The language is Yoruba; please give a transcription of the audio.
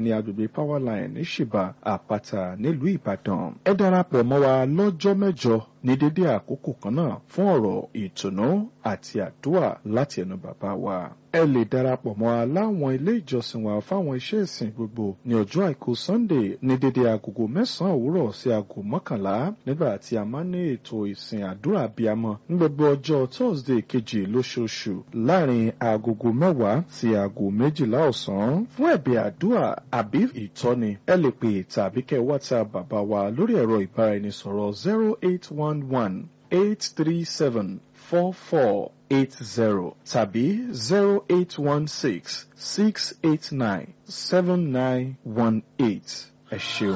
ní agbègbè powerline ní ṣìbà àpáta nílùú ìbàdàn ẹ darapọ̀ mọ́ wa lọ́jọ́ mẹ́jọ ní dédé àkókò kan náà fún ọ̀rọ̀ ìtùnú àti àdúrà láti ẹnu bàbá wa ẹ lè darapọ̀ mọ́ wa láwọn ilé ìjọsìn wa fáwọn iṣẹ́ ìsìn gbogbo ní ọjọ́ àìkú sunday ní dédé agogo mẹ́sàn-án òwúrọ̀ sí aago mọ́kànlá nígbà tí a máa ń ní ètò ìsìn àdúrà abiyamọ ní gbogbo ọjọ́ thursday kejì lóṣooṣù láàrin agogo mẹ́wàá sí aago méjìlá ọ̀sán fún ẹ̀bẹ̀ àdúrà àbí ìtọ́ni ẹ lè pè tàbí kẹ́ whatsapp bàbá wa lórí ẹ̀rọ ìbáraẹnisọ̀rọ̀ zero eight one one eight three seven four four eight zero tàbí zero eight one six six eight nine seven nine one eight ẹ ṣeun.